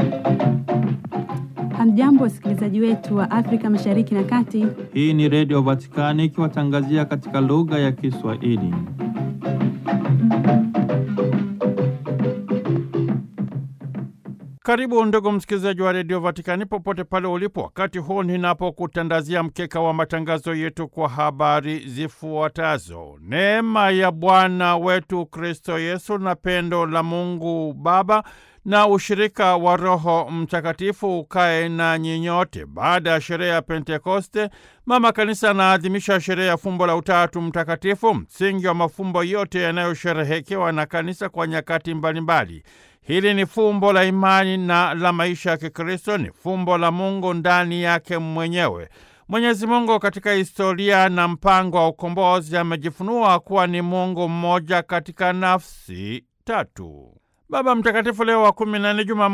Hamjambo, wasikilizaji wetu wa Afrika Mashariki na Kati. Hii ni Redio Vatikani ikiwatangazia katika lugha ya Kiswahili. Karibu ndugu msikilizaji wa Redio Vatikani popote pale ulipo, wakati huu ninapokutandazia mkeka wa matangazo yetu kwa habari zifuatazo. Neema ya Bwana wetu Kristo Yesu na pendo la Mungu Baba na ushirika wa Roho Mtakatifu ukae na nyinyote. Baada ya sherehe ya Pentekoste, Mama Kanisa anaadhimisha sherehe ya fumbo la Utatu Mtakatifu, msingi wa mafumbo yote yanayosherehekewa na Kanisa kwa nyakati mbalimbali. Hili ni fumbo la imani na la maisha ya Kikristo, ni fumbo la Mungu ndani yake mwenyewe. Mwenyezi Mungu katika historia na mpango wa ukombozi amejifunua kuwa ni Mungu mmoja katika nafsi tatu. Baba Mtakatifu Leo wa kumi na nne